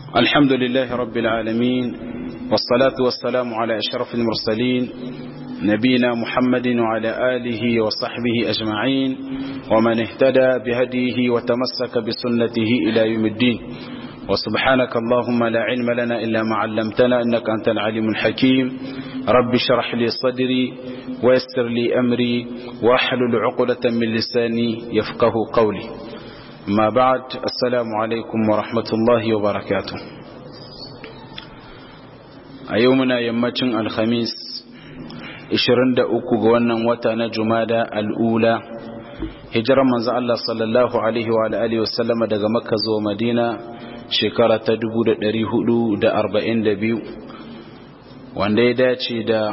الحمد لله رب العالمين والصلاة والسلام على أشرف المرسلين نبينا محمد وعلى آله وصحبه أجمعين ومن اهتدى بهديه وتمسك بسنته إلى يوم الدين وسبحانك اللهم لا علم لنا إلا ما علمتنا إنك أنت العليم الحكيم رب اشرح لي صدري ويسر لي أمري واحلل عقدة من لساني يفقه قولي ما بعد السلام عليكم ورحمة الله وبركاته أيومنا يمتن الخميس 23 ga wannan wata na Jumada al'ula hijiran manzo Allah sallallahu alaihi wa alihi wasallama daga Makka zuwa Madina shekara ta 1442 wanda ya dace da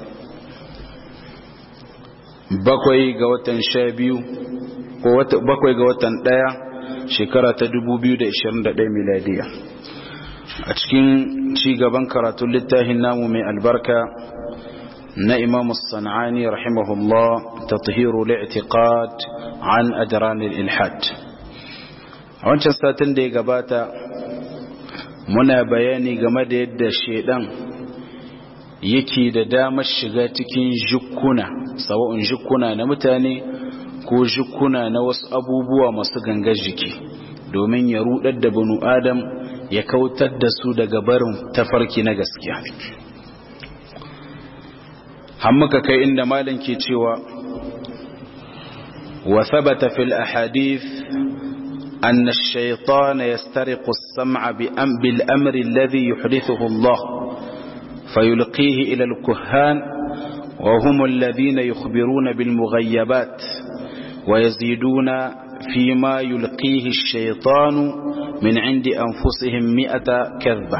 bakwai ga watan sha biyu ko bakwai ga watan ɗaya shekara ta 2021 miladiya a cikin ci gaban karatun littafin namu mai albarka na imam sana'ani rahimahullah ta tahiru li'tiqad an ajranil ilhad a wancan satin da ya gabata muna bayani game da yadda shedan yake da damar shiga cikin jukuna sawa'un jukuna na mutane ko jukuna na wasu abubuwa masu gangar jiki domin ya rudar da banu adam ya kautar da su daga barin tafarki na gaskiya hammuka kai inda malin ke cewa wa thabata fil ahadith أن الشيطان يسترق السمع بالأمر الذي يحدثه الله فيلقيه إلى الكهان وهم الذين يخبرون بالمغيبات ويزيدون فيما يلقيه الشيطان من عند أنفسهم مئة كذبة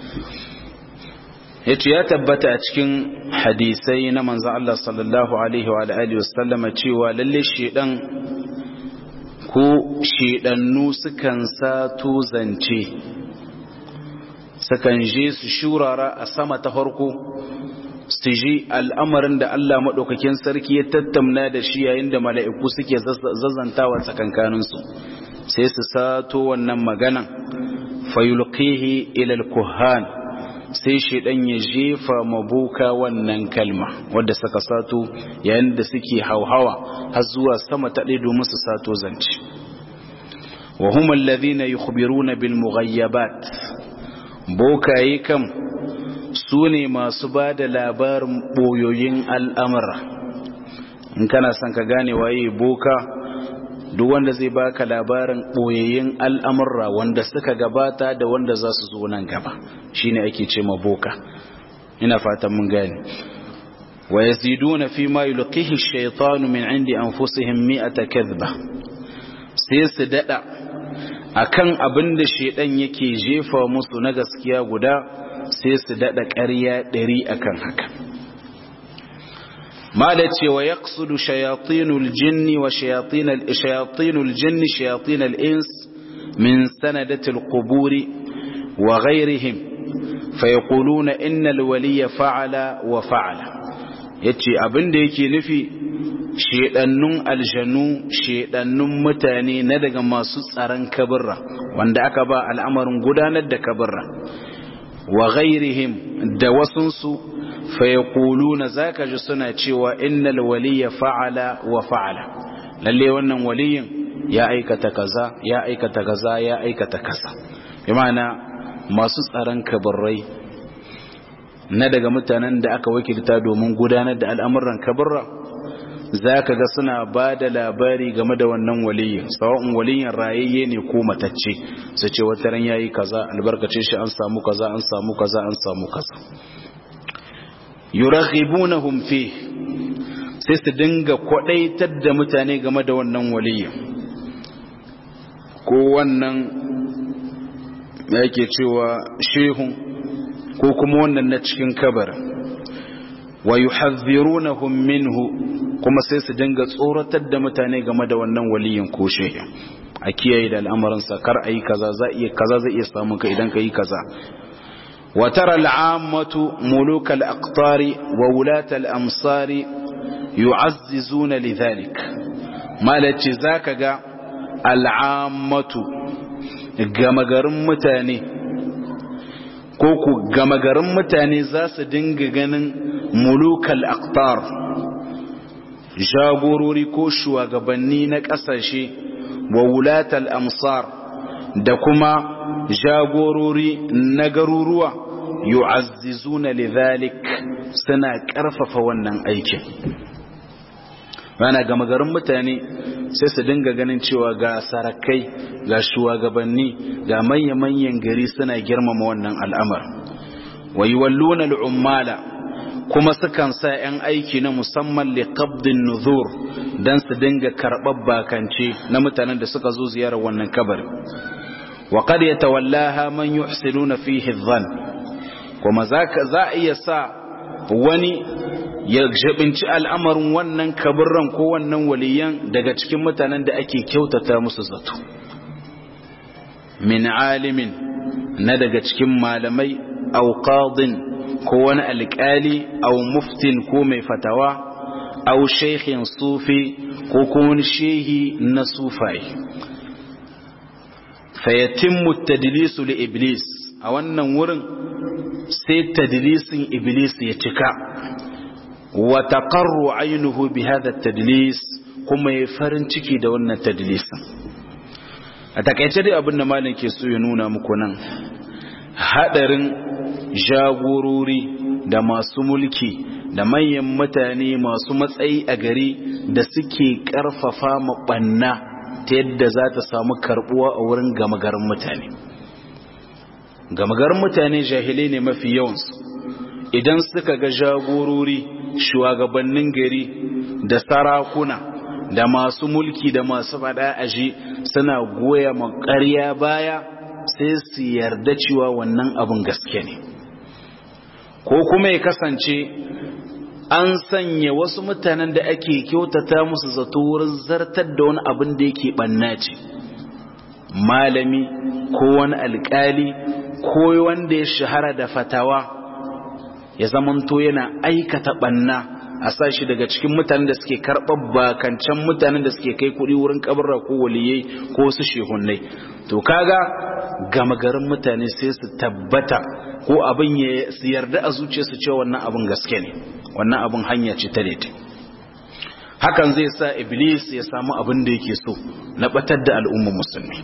yace ya tabbata a cikin hadisai na manzon Allah sallallahu alaihi wa alihi wasallam cewa lalle shedan ko shedannu sukan sato zance sukan je su shurara a sama ta farko su ji al'amarin da Allah maɗaukakin sarki ya tattamna da shi yayin da mala'iku suke zazantawa tsakankaninsu sai su sato wannan maganan fayulqihi ilal kuhan sai shaidan ya jefa mabuka wannan kalma wadda suka sato yayin da suke hauhawa har zuwa sama ta domin su sato zance wa hum alladhina yukhbiruna bil mughayyabat bokaye kam su ne masu ba da labarin boyoyin al'amura in kana son ka gane waye boka duk wanda zai baka labarin boyoyin al'amura wanda suka gabata da wanda za su zo nan gaba shine ake ce ma boka ina fatan mun gane wa yaziduna fi ma yulqihi ash-shaytanu min 'indi anfusihim mi'ata kadhba sai su dada akan abin da shedan yake jefa musu na gaskiya guda sai su dada ƙarya ɗari akan haka mala ce wa yaqsudu shayatinul jinni wa shayatinul jinni shayatinul ins min sanadatil quburi wa ghairihim fayaquluna innal waliya fa'ala wa fa'ala yace abin da yake nufi shedannun aljanu shedannun mutane na daga masu tsaron kabirra wanda aka ba al'amarin gudanar da kabirra wa ghairihim da wasunsu fayaquluna zaka ji suna cewa innal waliya fa'ala wa fa'ala lalle wannan waliyin ya aikata kaza ya aikata kaza ya aikata kaza bi ma'ana masu tsaron kabirrai na daga mutanen da aka wakilta domin gudanar da al'amuran kabirra za ka ga suna ba da labari game da wannan waliyin sawa'un waliyin rayayye ne ko matacce su ce wata ran yayi kaza albarkace shi an samu kaza an samu kaza an samu kaza yuraghibunahum fi sai su dinga kwadaitar da mutane game da wannan waliyin ko wannan yake cewa shehun ko kuma wannan na cikin kabar wa yuhadhdhirunahum minhu kuma sai su dinga tsoratar da mutane game da wannan waliyin ko shehin a kiyaye da al'amarin sa kar ayi kaza za iya kaza zai iya samu ka idan kai kaza wa tara al'ammatu muluk al-aqtari wa wulat al-amsari yu'azzizuna lidhalik malaci zaka ga al'ammatu gama garin mutane ko ku gama garin mutane za su dinga ganin mulukal aktar jagorori ko shugabanni na ƙasashe wa wulatal amsar da kuma jagorori na garuruwa yu'azzizuna lidhalik suna ƙarfafa wannan aikin rana gama garin mutane sai su dinga ganin cewa ga sarakai ga shugabanni ga manya-manyan gari suna girmama wannan al'amar wa yiwalluna al'ummala kuma sukan sa 'yan aiki na musamman liqabdin nuzur don su dinga karɓar bakance na mutanen da suka zo ziyarar wannan kabari wa qad yatawallaha man yuhsinuna fihi dhann kuma za a iya sa wani ya jabinci al'amarin wannan kaburran ko wannan waliyan daga cikin mutanen da ake kyautata musu zato min alimin na daga cikin malamai au qadin ko wani alƙali au muftin ko mai fatawa au shaikhin sufi ko kuma wani shehi na sufai fayatimmu tadlisu li iblis a wannan wurin sai tadlisin iblis ya cika wa taqarru aynuhu bi hadha tadlis kuma ya farin ciki da wannan tadlisin a takaice dai abin da malam ke so ya nuna muku nan hadarin jagorori da masu mulki da manyan mutane masu matsayi a gari da suke karfafa maɓanna ta yadda za ta samu karbuwa a wurin gamagarin mutane gamagarin mutane jahilai ne mafi yawansu idan suka ga jagorori shugabannin gari da sarakuna da masu mulki da masu fada aji suna goya makarya baya sai su yarda cewa wannan abin gaske ne ko kuma ya kasance an sanya wasu mutanen da ake kyautata musu zato wurin zartar da wani abin da yake banna ce malami ko wani alkali ko wanda ya shahara da fatawa ya zamanto yana aikata banna a sashi daga cikin mutanen da suke karɓar bakancan mutanen da suke kai kuɗi wurin kabarra ko waliyai ko wasu shehunnai to kaga gama garin mutane sai su tabbata ko abin ya su yarda a zuciyarsu cewa wannan abin gaske ne wannan abin hanya ce ta daidai hakan zai sa iblis ya samu abin da yake so na batar da al'ummar musulmi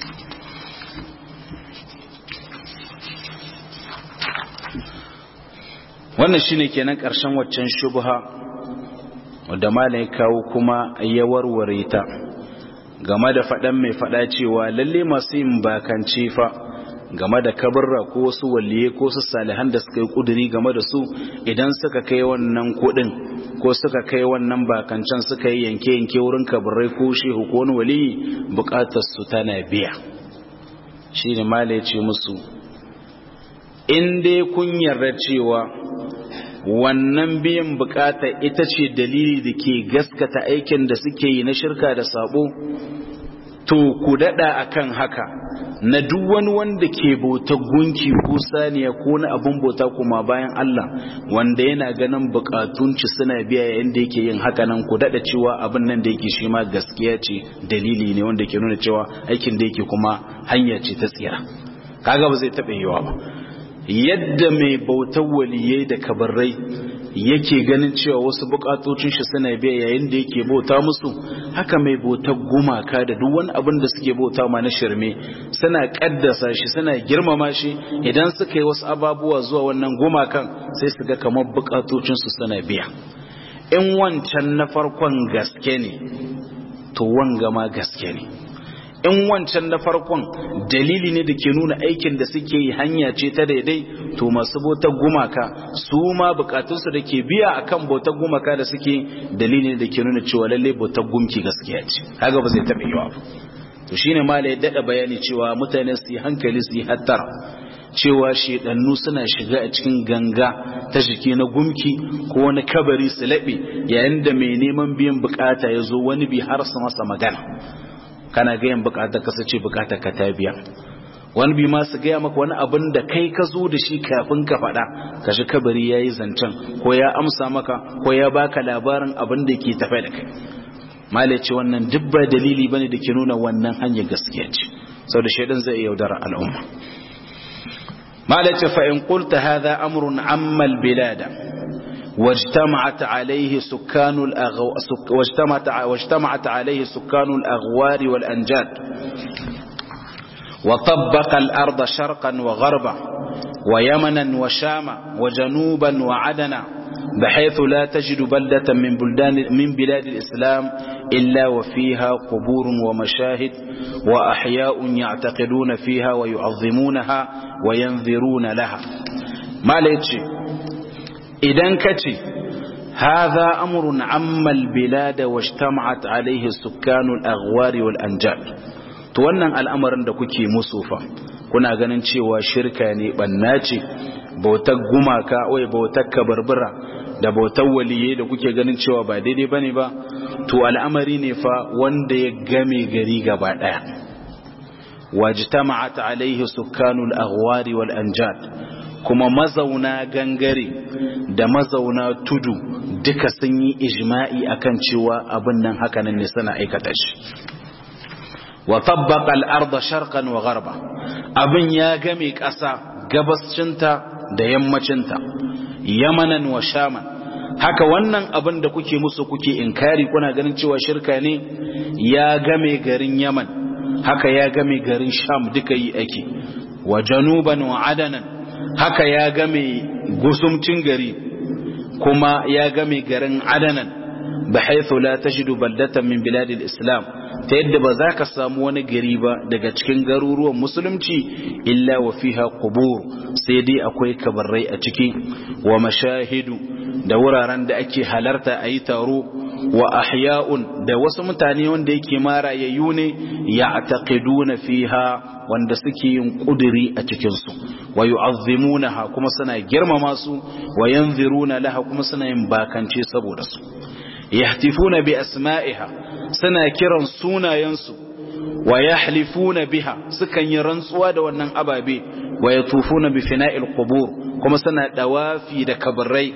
wannan shine kenan ƙarshen waccan shubha wadda malam ya kawo kuma ya warware ta game da faɗan mai faɗa cewa lalle masu yin bakance fa game da kabarra ko wasu waliye ko su salihan da suka yi kuduri game da su idan suka kai wannan kuɗin ko suka kai wannan bakancan suka yi yanke-yanke wurin kabarrai ko shehu ko wani waliyi bukatar su tana biya shi ne malam ya ce musu in dai kun yarda cewa wannan biyan bukata ita ce dalili da ke gaskata aikin da suke yi na shirka da sabo to ku dada akan haka na duk wani wanda ke bauta gunki ko saniya ko na abin bauta kuma bayan Allah wanda yana ganin bukatunci suna biya yayin da yake yin haka nan ku dada cewa abin nan da yake shi ma gaskiya ce dalili ne wanda ke nuna cewa aikin da yake kuma hanya ce ta tsira kaga ba zai taɓa yiwa ba yadda mai bautar waliyai da kabarrai yake ganin cewa wasu bukatocin shi suna biya yayin da yake bauta musu haka mai bautar gumaka da duk wani abin da suke bauta ma na shirme suna kaddasa shi suna girmama shi idan suka yi wasu ababuwa zuwa wannan gumakan sai su ga kamar bukatocin su suna biya in wancan na farkon gaske ne to wanga ma gaske ne in wancan na farkon dalili ne da ke nuna aikin da suke yi hanya ce ta daidai to masu bautar gumaka su ma bukatunsu da ke biya akan bautar gumaka da suke dalili ne da ke nuna cewa lalle bautar gumki gaskiya ce kaga ba zai taɓa yiwa ba to shine mala ya daɗa bayani cewa mutane su yi hankali su yi hattara cewa shedannu suna shiga a cikin ganga ta jiki na gumki ko wani kabari su laɓe yayin da mai neman biyan bukata ya zo wani bi har su masa magana kana gayan bukatar ka ce bukatar ka ta biya wani bi ma su gaya maka wani abin da kai ka zo da shi kafin ka faɗa ka shi kabari ya yi zancen ko ya amsa maka ko ya baka labarin abin da ke tafe da kai malai ce wannan duk ba dalili bane da ke nuna wannan hanyar gaskiya ce sau da shaidan zai yaudara al'umma malace fa in qulta hadha amrun amma albilada واجتمعت عليه سكان الأغو... سك... واجتمعت... واجتمعت عليه سكان الأغوار والأنجاد وطبق الأرض شرقا وغربا ويمنا وشاما وجنوبا وعدنا بحيث لا تجد بلدة من بلدان من بلاد الإسلام إلا وفيها قبور ومشاهد وأحياء يعتقدون فيها ويعظمونها وينذرون لها ما ليتشي إذا كتي هذا أمر عم البلاد واجتمعت عليه سكان الأغوار والأنجاد تونن الأمر عندك مصوفا kuna ganin cewa shirka ne banna ce bautar gumaka wai bautar kabarbura da bautar waliye da kuke ganin cewa ba daidai bane ba to al'amari ne fa wanda ya game gari gaba daya wajtama'at alaihi sukkanul aghwari wal anjad kuma mazauna gangare da mazauna tudu duka sun yi ijma'i akan cewa abin nan hakanan ne suna aikata shi wa tabbaqa al-ardha sharqan wa gharba abin ya game ƙasa gabascinta da yammacinta yamanan wa shaman haka wannan abin da kuke musu kuke inkari kuna ganin cewa shirka ne ya game garin yaman haka ya game garin sham duka yi ake wa januban wa adanan haka ya game gusumcin gari kuma ya game garin adanan bahaythu la tajidu baldatan min biladil islam ta yadda ba za ka samu wani gari ba daga cikin garuruwan musulunci illa wa fiha qubur sai dai akwai kabarrai a ciki wa mashahidu da wuraren da ake halarta a yi taro wa ahya'un da wasu mutane wanda yake marayayyu ne ya'taqiduna fiha wanda suke yin kuduri a cikinsu wa yu'azzimunaha kuma suna girmama su wa yanziruna laha kuma suna yin bakance saboda su yahtifuna bi asma'iha suna kiran sunayensu wa yahlifuna biha sukan yi rantsuwa da wannan ababe wa yatufuna bi fina'il qubur kuma suna dawafi da kabarai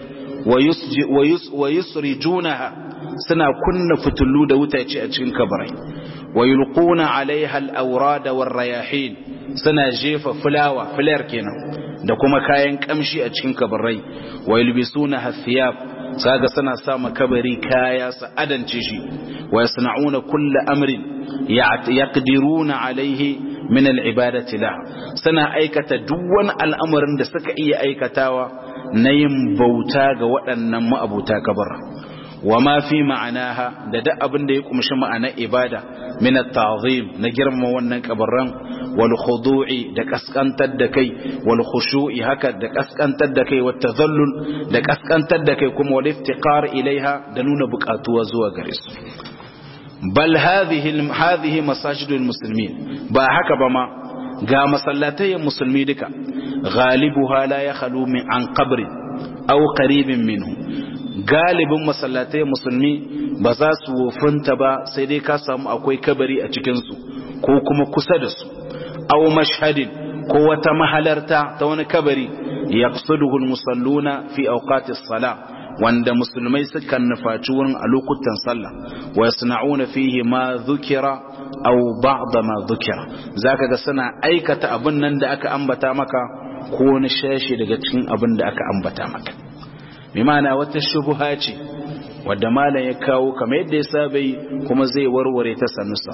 wa yusrijunaha suna kunna fitullu da wutace a cikin kabarai wa yulquna alaiha al-awrad war-rayahin suna jefa fulawa fular kenan da kuma kayan kamshi a cikin kabarai wa yulbisuna hathiyab saga suna sa makabari kaya su adance shi wa yasna'una kulla amrin yaqdiruna alaihi min al-ibadati la suna aikata duk wani al'amarin da suka iya aikatawa na yin bauta ga waɗannan ma'abuta kabara wa ma fi ma'anaha da duk abin da ya kumshi ma'anar ibada min at-ta'zim na girma wannan kabarran wal khudu'i da kaskantar da kai wal khushu'i haka da kaskantar da kai wat tadhallul da kaskantar da kai kuma wal iftiqar ilaiha da nuna buƙatuwa zuwa gare su bal hadhihi hadhihi masajidul muslimin ba haka ba ma ga masallatai musulmi duka ghalibuha la yakhlu min an qabri aw qaribin minhu galibin masallatai musulmi ba za su wofinta ba sai dai ka samu akwai kabari a cikinsu ko kuma kusa da su aw mashhadin ko wata mahalarta ta wani kabari yaqsuduhu almusalluna fi awqatis salah wanda musulmai sukan nufaci wurin a lokutan sallah wa yasna'una fihi ma dhukira aw ba'd ma dhukira zaka ga suna aikata abin nan da aka ambata maka ko wani shashi daga cikin abin da aka ambata maka bi ma'ana wata shubha ce wadda malam ya kawo kamar yadda ya saba yi kuma zai warware ta sanusa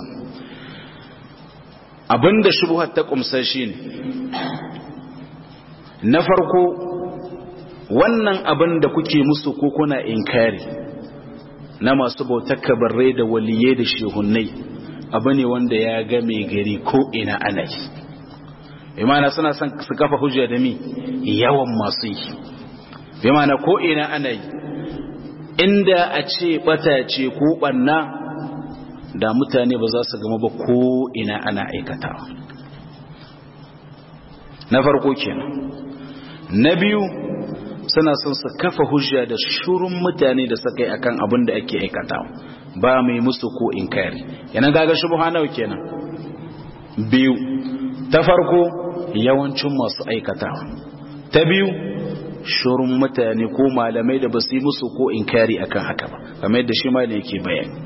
abinda shubhar ta kumsa shine na farko wannan abin da kuke musu ko kuna inkari na masu bautar kabarrai da waliyai da shehunnai abu ne wanda ya game gari ko ina ana yi imana suna son su kafa hujja da mi yawan masu yi imana ko ina ana yi inda a ce bata ce ko banna da mutane ba za su gama ba ko ina ana aikatawa na farko kenan na biyu suna son su kafa hujja da shurun mutane da suka yi akan abin da ake aikatawa ba mai musu ko inkari yana gaga shubha nawa kenan biyu ta farko yawancin masu aikatawa ta biyu shurun mutane ko malamai da ba su yi musu ko inkari akan haka ba kamar yadda shi malai yake bayani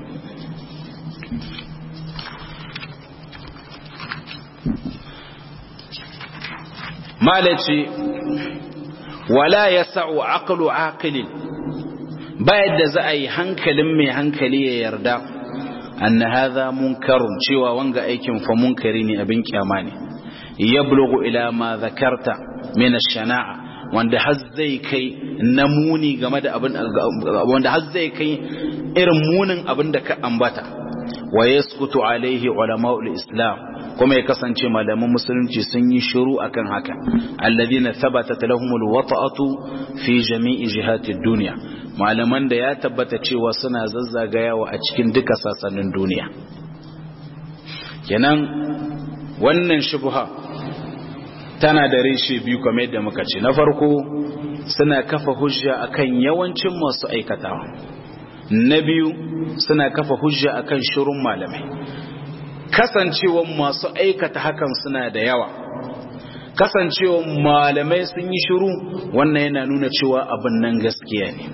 malaci wala yas'u aqlu aqilin ba yadda za a yi hankalin mai hankali ya yarda anna hadha munkarun cewa wanga aikin fa munkari ne abin kyama ne yablughu ila ma zakarta min ash-shana'a wanda har zai kai namuni game da abin wanda har zai kai irin munin abin da ka ambata wa yaskutu alaihi ulama'ul islam kuma ya kasance malaman musulunci sun yi shiru akan haka alladhina thabatat lahumul wata'atu fi jami'i jihatid dunya malaman da ya tabbata cewa suna zazzagayawa a cikin duka sassanin duniya kenan wannan shubha tana da reshe biyu kamar yadda muka ce na farko suna kafa hujja akan yawancin masu aikatawa na biyu suna kafa hujja akan shirun malamai kasancewan masu aikata hakan suna da yawa kasancewan malamai sun yi shiru wannan yana nuna cewa abin nan gaskiya ne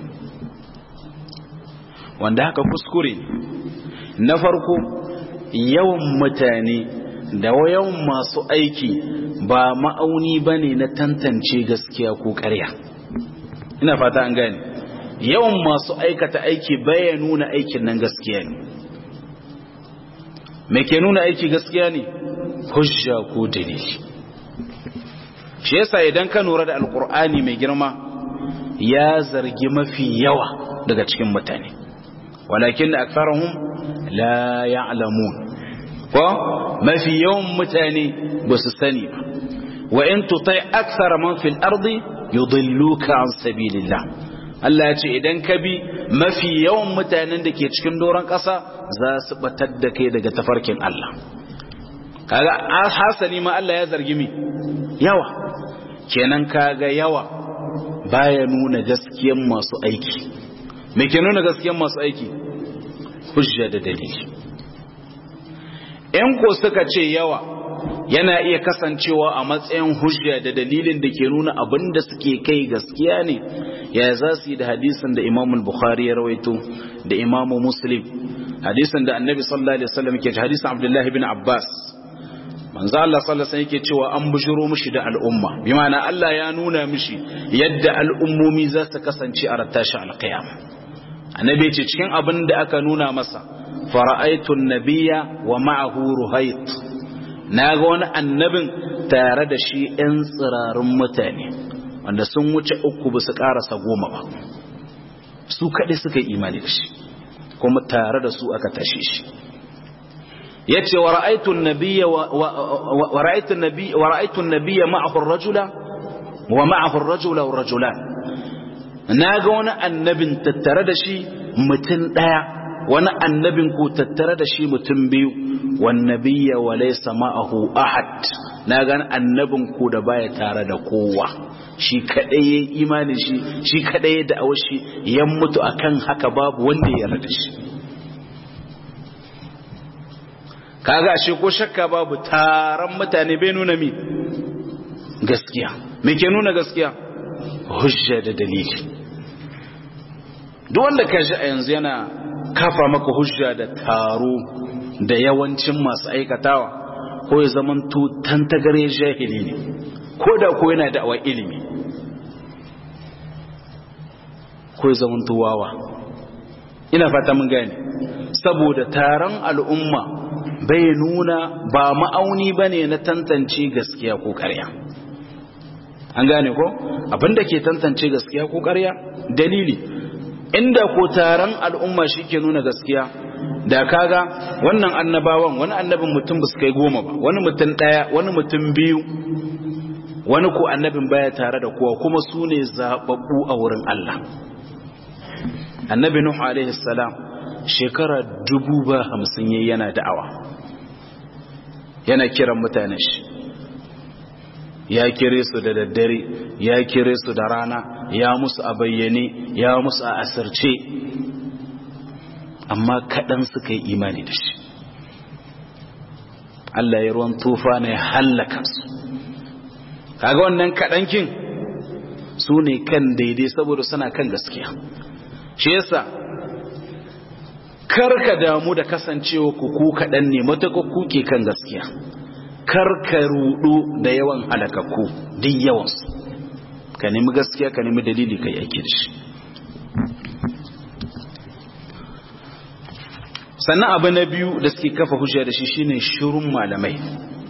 wanda haka kuskure na farko yawan mutane da yawan masu aiki ba ma'auni ba ne na tantance gaskiya ko ƙarya ina fata an gane yawan masu aikata aiki baya nuna aikin nan gaskiya ne me ke nuna aiki gaskiya ne hujja ko dalili shi yasa idan ka lura da alkur'ani mai girma ya zargi mafi yawa daga cikin mutane walakin da aksarahum la ya'lamun ko mafi yawan mutane ba su sani ba wa in tutai aksara man fil ardi yudilluka an sabilillah Allah ya ce idan ka bi mafi yawan mutanen da ke cikin doron ƙasa za su batar da kai daga tafarkin Allah kaga hasali ma Allah ya zargi mi yawa kenan kaga yawa baya nuna gaskiyan masu aiki me ke nuna gaskiyan masu aiki hujja da dalili in ko suka ce yawa yana iya kasancewa a matsayin hujja da dalilin da ke nuna abin da suke kai gaskiya ne ya za su yi da hadisin da imam bukhari ya rawaito da imam muslim hadisin da annabi sallallahu alaihi wasallam ke hadisin abdullahi bin abbas manzo Allah sallallahu alaihi yake cewa an bujiro mishi da al'umma bi ma'ana Allah ya nuna mishi yadda al'ummomi za su kasance a rattashi alqiyama annabi ce cikin abin da aka nuna masa fara'aitu an-nabiyya wa ma'ahu ruhayt na ga wani annabin tare da shi ‘yan tsirarun mutane wanda sun wuce uku ba su ƙarasa goma ba su kaɗai suka yi imani da shi kuma tare da su aka tashe shi ya ce wa ra'aitun nabiya ma'ahun rajula wa ma'ahun rajula wa rajula na ga wani annabin tattare da shi mutum ɗaya wani annabin ku tattare da shi mutum biyu wannabiyya wa laysa ma'ahu ahad na gan annabin ku da baya tare da kowa shi kadai yayi imani shi shi kadai da awashi ya mutu akan haka babu wanda ya yarda shi kaga ashe ko shakka babu taron mutane bai nuna mi gaskiya me ke nuna gaskiya hujja da dalili duk wanda ka ji a yanzu yana kafa maka hujja da taro da yawancin masu aikatawa ko ya zaman tantagare jahili ne ko da ko yana da awa ilimi ko ya zaman wawa ina fata mun gane saboda taron al'umma bai nuna ba ma'auni ba ne na tantance gaskiya ko ƙarya an gane ko abinda ke tantance gaskiya ko ƙarya dalili inda ko taron al'umma shi ke nuna gaskiya da kaga wannan annabawan wani annabin mutum ba su kai goma ba wani mutum ɗaya wani mutum biyu wani ko annabin baya tare da kowa kuma su ne zaɓaɓɓu a wurin Allah annabi Nuhu alaihi salam shekara dubu ba hamsin yayi yana da'awa yana kiran mutanen shi ya kire su da daddare ya kire su da rana ya musu a bayyane ya musu a asirce amma kaɗan suka yi imani da shi Allah ya ruwan tufa ne hallaka su kaga wannan kaɗankin su ne kan daidai saboda suna kan gaskiya shi yasa karka damu da kasancewa ku ku kaɗan ne matuƙa kuke kan gaskiya karka rudu da yawan halakakku duk yawansu ka nemi gaskiya ka nemi dalili kai ake da shi sannan abu na biyu da suke kafa hujja da shi shine shirun malamai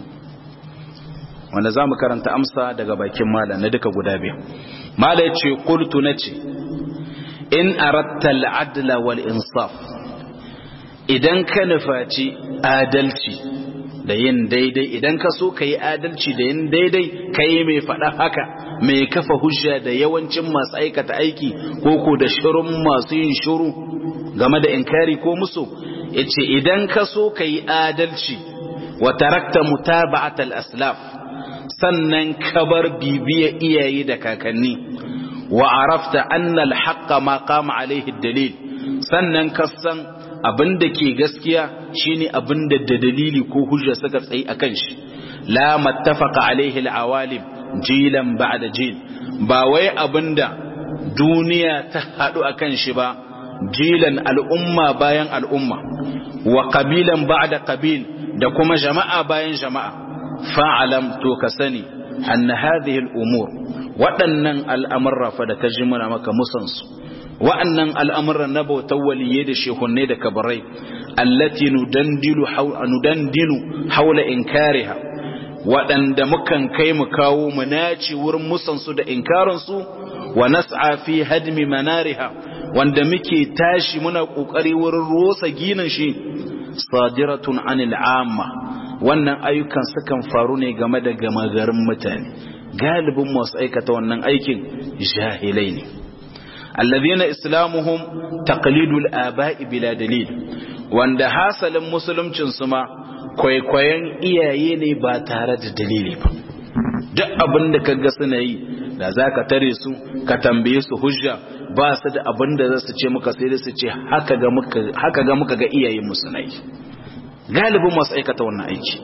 wanda za mu karanta amsa daga bakin mala na duka guda biyu mala ya ce kultu na ce in aratta al'adla wal insaf idan ka nufaci adalci da yin daidai idan ka so ka yi adalci da yin daidai ka yi mai faɗa haka mai kafa hujja da yawancin masu aikata aiki ko ko da shirin masu yin shiru game da inkari ko musu ya ce idan ka so ka yi adalci wa tarakta mutaba'at al-aslaf sannan ka bar bibiya iyaye da kakanni wa arafta anna al-haqqa ma qama alaihi dalil sannan ka san abin da ke gaskiya shine abin da da dalili ko hujja suka tsayi akan shi la mattafaqa alaihi al-awalim jilan ba'da jil ba wai abinda duniya ta hadu akan shi ba jilan al'umma bayan al'umma wa qabilan ba'da qabil da kuma jama'a bayan jama'a fa'alam to ka sani anna hadhihi al-umur waɗannan al'amurra fa da ka ji muna maka musansu wa'annan al'amuran na bautar waliyai da shehunne da kabarai allati nudandinu haula inkariha waɗanda mukan kai mu kawo mu naci wurin musansu da inkarinsu wa nas'a fi hadmi manariha wanda muke tashi muna ƙoƙari wurin rosa ginin shi sadiratun anil amma wannan ayyukan sukan faru ne game da gama garin mutane galibin masu aikata wannan aikin jahilai ne الذين إسلامهم تقليد الآباء بلا دليل wanda hasalin musuluncin su ma kwaikwayon iyaye ne ba tare da dalili ba duk abin da kaga suna yi da za ka tare su ka tambaye su hujja ba su da abin da za su ce muka sai da su ce haka ga muka ga iyayen mu suna yi galibin masu aikata wannan aiki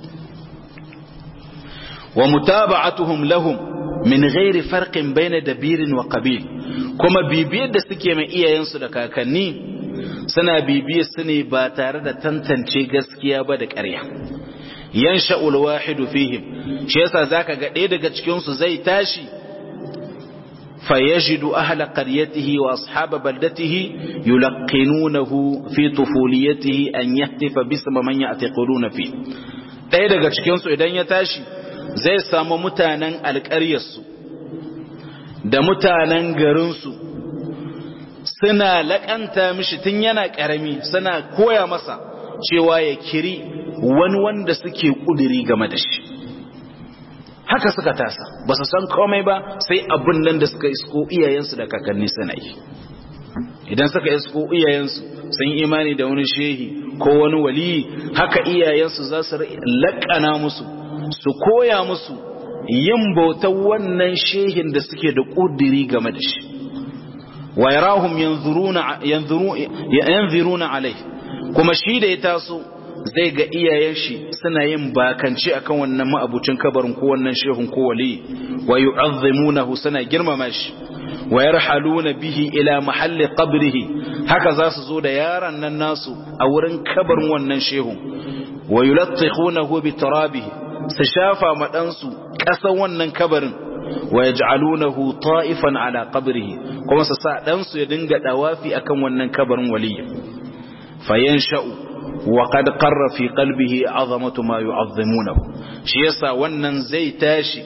wa mutaba'atuhum lahum min ghairi farqin baina dabirin wa qabil kuma bibiyar da suke mai iyayensu da kakanni suna bibiyar su ne ba tare da tantance gaskiya ba da ƙarya yansha'ul wahidu fihim shi yasa zaka ga ɗaya daga cikin su zai tashi fayajidu ahla qaryatihi wa ashab baldatihi yulqinunahu fi tufuliyatihi an yahtifa bisma man ya'taquluna fi ɗaya daga cikin su idan ya tashi zai samu mutanen alƙaryarsu da mutanen garinsu suna laƙanta mishi tun yana ƙarami suna koya masa cewa ya kiri wani wanda suke ƙudiri game da shi haka suka tasa ba su san komai ba sai abin nan da suka isko iyayensu da kakanni suna yi idan suka isko iyayensu sun imani da wani shehi ko wani waliyi haka iyayensu za su laƙana musu su koya musu yin bautar wannan shehin da suke da ƙudiri game da shi wa yarahum yanzuruna alai kuma shi da ya taso zai ga iyayen shi suna yin bakanci akan wannan ma'abucin kabarin ko wannan shehun ko wali wa yu'azzimunahu suna girmama shi wa yarhaluna bihi ila mahalli qabrihi haka za su zo da yaran nan nasu a wurin kabarin wannan shehun wa yulattikhunahu bi turabihi su shafa ma ɗansu ƙasan wannan kabarin wa ya ja'alunahu ta'ifan ala qabrihi kuma su sa ɗansu ya dinga ɗawafi akan wannan kabarin waliya fayan sha'u wa qad qarra fi qalbihi azamatu ma yu'azzimunahu shi yasa wannan zai tashi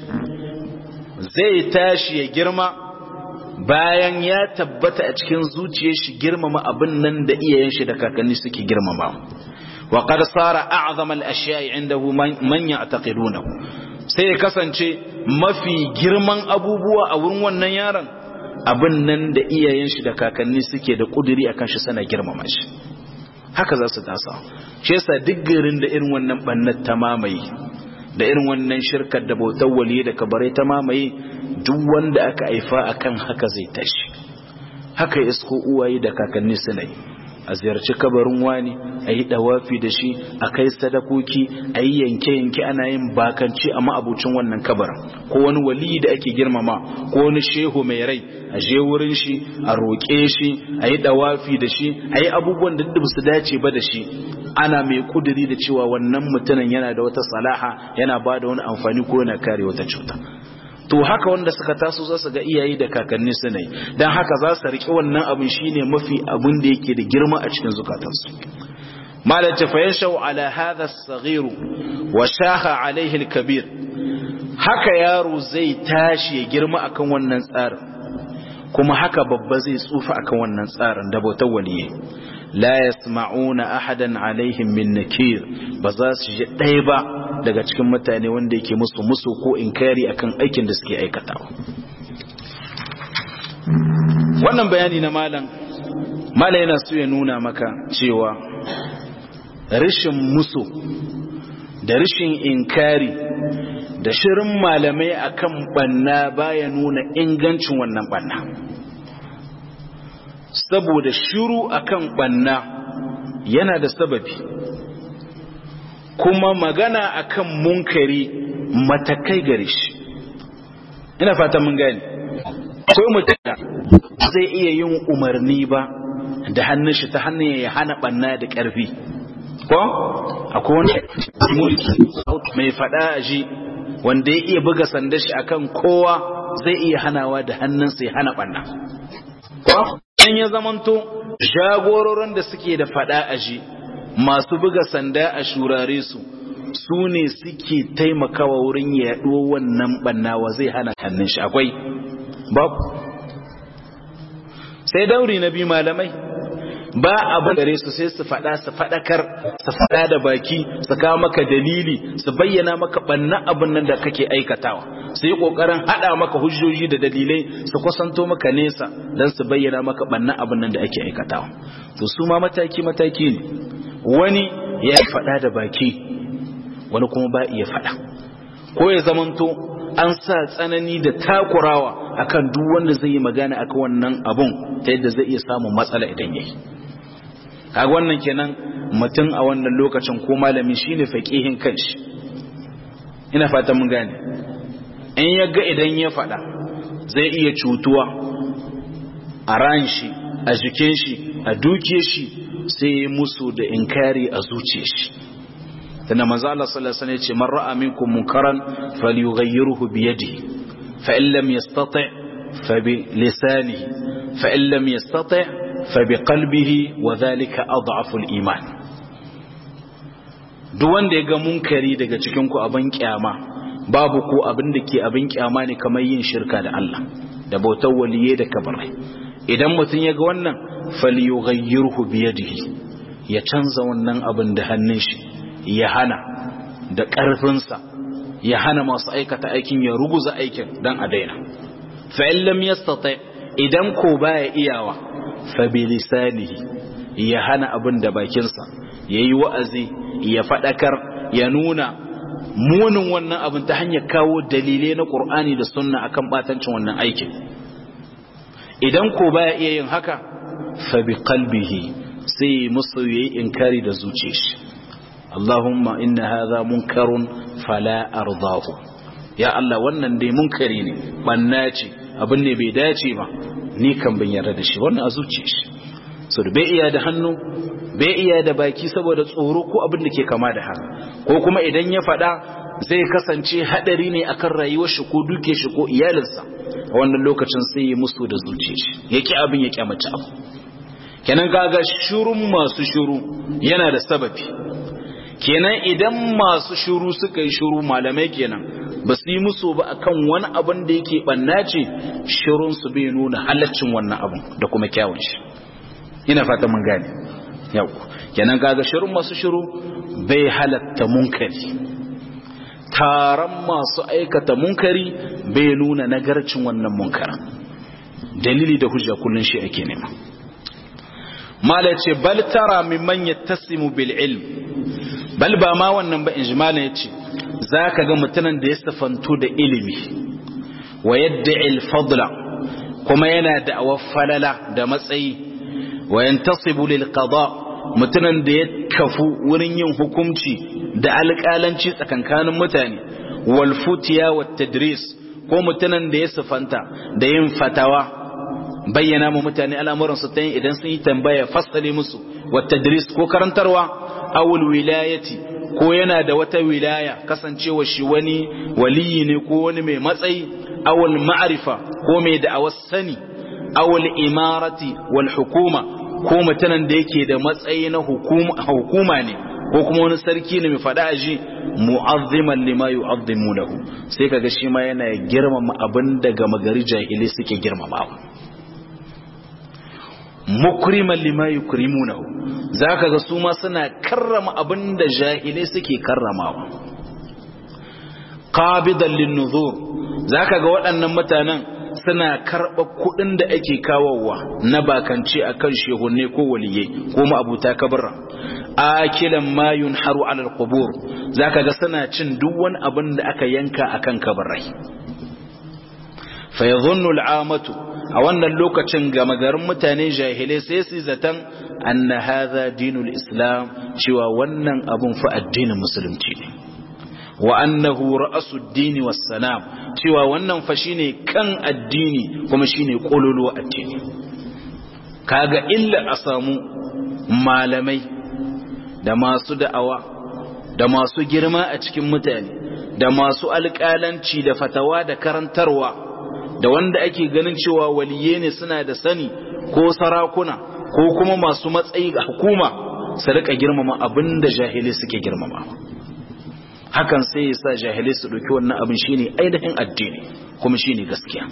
zai tashi ya girma bayan ya tabbata a cikin zuciyar shi girmama abin nan da iyayen shi da kakanni suke girmama وقد صار أعظم الأشياء عنده من يعتقدونه sai ya kasance mafi girman abubuwa a wurin wannan yaron abin nan da iyayen shi da kakanni suke da kuduri akan shi sana girmama shi haka za su tasa shi yasa duk garin da irin wannan bannan ta mamaye da irin wannan shirkar da bautar waliye da kabare ta mamaye duk wanda aka haifa akan haka zai tashi haka isko uwaye da kakanni suna yi a ziyarci kabarin wani a yi dawafi da shi a kai sadakoki a yi yanke-yanke ana yin bakanci a ma'abucin wannan kabarin ko wani wali da ake girmama ko wani shehu mai rai a je wurin shi a roƙe shi a yi dawafi da shi a yi abubuwan da ba su dace ba da shi ana mai kuduri da cewa wannan mutumin yana da wata salaha yana ba da wani amfani ko yana kare wata cuta to haka wanda suka taso za su ga iyaye da kakanni su ne don haka za su riƙe wannan abin shine mafi abin da yake da girma a cikin zukatansu malam ta fayanshau ala hadha as-saghir wa shaha alaihi al-kabir haka yaro zai tashi ya girma akan wannan tsarin kuma haka babba zai tsufa akan wannan tsarin da bautar waliye la yasma'una ahadan alaihim min nakir ba za su ji ɗaya ba daga cikin mutane wanda yake musu musu ko inkari akan aikin da suke aikatawa wannan bayani na malam malam yana so ya nuna maka cewa rashin musu da rashin inkari da shirin malamai akan banna baya nuna ingancin wannan banna saboda shiru akan banna yana da sababi kuma magana akan munkari matakai gare shi ina fata mun gani akwai mutum zai iya yin umarni ba da hannun shi ta hannun ya hana banna da ƙarfi ko akwai wani mulki mai fada a ji wanda ya iya buga sanda shi akan kowa zai iya hanawa da hannunsa ya hana banna ko in ya zamanto jagororin da suke da fada a ji masu buga sanda a shurare su su ne suke taimakawa wurin yaɗuwa wannan bannawa zai hana hannun shi akwai babu sai dauri na biyu malamai ba abin gare su sai su faɗa su faɗakar su faɗa da baki su kawo maka dalili su bayyana maka banna abin nan da kake aikatawa su yi ƙoƙarin haɗa maka hujjoji da dalilai su kusanto maka nesa don su bayyana maka banna abin nan da ake aikatawa to su ma mataki mataki ne wani ya faɗa da baki wani kuma ba iya faɗa ko ya zamanto an sa tsanani da takurawa akan duk wanda zai yi magana akan wannan abun ta yadda zai iya samun matsala idan yayi kaga wannan kenan mutum a wannan lokacin ko malami shine faqihin kanshi ina fatan mun gane in ya ga idan ya faɗa zai iya cutuwa a ran shi a jikin shi a duke shi sai musu da inkari a zuciyar shi tana manzo Allah sallallahu alaihi wasallam yace man ra'a minkum munkaran falyughayyirhu bi yadihi fa in lam yastati' fa bi lisanihi fa in lam yastati' fa bi qalbihi wa dhalika adhafu al-iman duk wanda ya ga munkari daga cikin ku abin kyama babu ko abin da ke abin kyama ne kamar yin shirka da Allah da bautar waliye da kabarai idan mutum ya ga wannan falyughayyirhu bi yadihi ya canza wannan abin da hannun shi ya hana da ƙarfinsa ya hana masu aikata aikin ya ruguza aikin don a daina fa'in lam yastata idan ko baya iyawa fa bi lisanihi ya hana abin da bakinsa yayi wa'azi ya fadakar ya nuna munin wannan abin ta hanyar kawo dalilai na Qur'ani da Sunna akan batancin wannan aikin idan ko baya iya yin haka fa bi qalbihi sai musu yayi inkari da zuciyar shi Allahumma inna hadha munkarun fala ardahu ya Allah wannan dai munkari ne banna ce abin ne bai dace ba ni kan ban yarda da shi wannan a zuciya shi so bai iya da hannu bai iya da baki saboda tsoro ko abin da ke kama da haka ko kuma idan ya faɗa zai kasance hadari ne akan rayuwar shi ko duke shi ko iyalinsa a wannan lokacin sai ya musu da zuciya shi yake abin ya kyamace abu kenan kaga shurun masu shuru yana da sababi kenan idan masu shuru suka yi shuru malamai kenan ba su yi musu ba akan wani abin da yake banna ce shirun su bai nuna halaccin wannan abin da kuma kyawun shi ina fata mun gane yau kenan kaga shirun masu shiru bai halatta munkari taron masu aikata munkari bai nuna nagarcin wannan munkara dalili da hujja kullun shi ake nema mala ce bal tara mimman yattasimu bil ilm bal ba ma wannan ba injimala yace zaka ga mutanen da ya safantu da ilimi wa yadda fadla kuma yana da falala da matsayi wa yantasibu lil qada mutunan da ya kafu wurin yin hukunci da alƙalanci tsakankanin mutane wal futiya wat tadris ko mutunan da ya sifanta da yin fatawa bayyana mu mutane al'amuran su ta idan sun yi tambaya fassale musu wat tadris ko karantarwa awul wilayati ko yana da wata wilaya kasancewa shi wani waliyi ne ko wani mai matsayi awul ma'arifa ko mai da sani awul imarati wal hukuma ko mutanen da yake da matsayi na hukuma ne ko kuma wani sarki ne mai faɗa a ji mu'azziman lima yu'azzimu lahu sai kaga shi ma yana girmama abin da gama gari jahili suke girmamawa mukriman lima yukrimunahu zaka ga su ma suna karrama abin da jahilai suke karramawa qabidan linnuzur zaka ga waɗannan mutanen suna karɓa kuɗin da ake kawowa na bakance a kan shehunne ko waliyai ko ma'abuta kabirra akilan ma yunharu alal qubur zaka ga suna cin duk wani abin da aka yanka akan kabarai fa yadhunnu al'amatu a wannan lokacin gama garin mutane jahilai sai su zaton anna hadha dinul islam cewa wannan abun fa addinin musulunci ne wa annahu ra'asud dini was salam cewa wannan fa shine kan addini kuma shine kololo addini kaga illa a samu malamai da masu da'awa da masu girma a cikin mutane da masu alƙalanci da fatawa da karantarwa da wanda ake ganin cewa waliye ne suna da sani ko sarakuna ko kuma masu matsayi ga hukuma su rika girmama abinda jahili suke girmama hakan sai ya sa jahilai su ɗauki wannan abin shine ainihin addini kuma shine gaskiya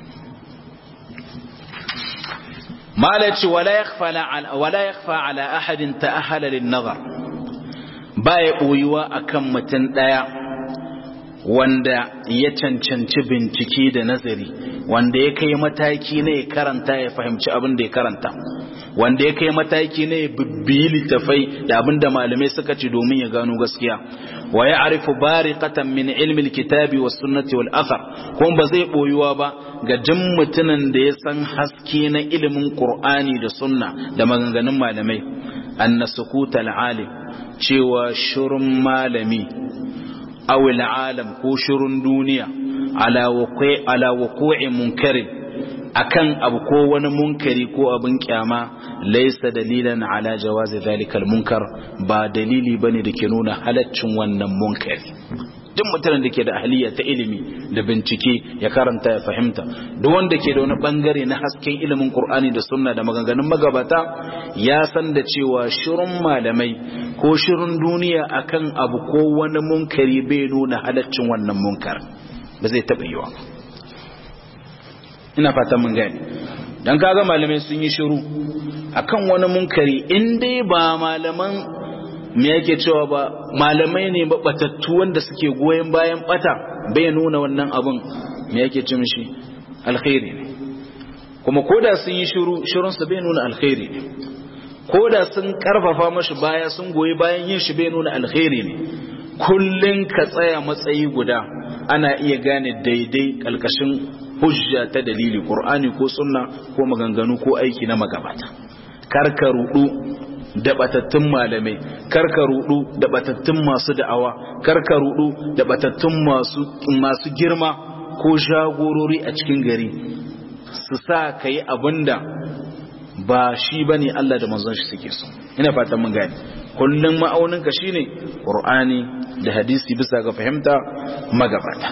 malaci wala yakhfa ala ahadin ta'ahala lin nazar baya boyuwa akan mutum daya wanda ya cancanci bincike da nazari wanda ya kai mataki ne ya karanta ya fahimci abin da ya karanta wanda ya kai mataki ne ya bibbiyi littafai da abin da malamai suka ci domin ya gano gaskiya wa ya arifu bariqatan min ilmi alkitabi was sunnati wal athar kuma ba zai boyuwa ba ga jin mutumin da ya san haske na ilimin qur'ani da sunna da maganganun malamai anna sukuta alim cewa shurun malami aw alam ko shurun duniya ala waqi ala wuqu'i munkarin akan abu ko wani munkari ko abin kyama laisa dalilan ala jawazi zalikal munkar ba dalili bane da ke nuna halaccin wannan munkari duk mutanen da ke da ahliya ta ilimi da bincike ya karanta ya fahimta duk wanda ke da wani bangare na hasken ilimin qur'ani da sunna da maganganun magabata ya san da cewa shirin malamai ko shirin duniya akan abu ko wani munkari bai nuna halaccin wannan munkar ba zai taɓa yiwa ina fatan mun gani dan kaga malamai sun yi shiru akan wani munkari in dai ba malaman me yake cewa ba malamai ne ba batattu wanda suke goyen bayan bata bai nuna wannan abun me yake ce mishi alkhairi ne kuma koda sun yi shiru shirun su bai nuna alkhairi ne koda sun karfafa mashi baya sun goyi bayan yin shi bai nuna alkhairi ne kullun ka tsaya matsayi guda ana iya gane daidai kalkashin hujja ta dalili qur'ani ko sunna ko maganganu ko aiki na magabata karka rudu da batattun malamai karka rudu da batattun masu da'awa karka rudu da batattun masu masu girma ko jagorori a cikin gari su sa kai abinda ba shi bane Allah da manzon shi suke so ina fatan mun gane kullum ma'aunin ka shine qur'ani da hadisi bisa ga fahimta magabata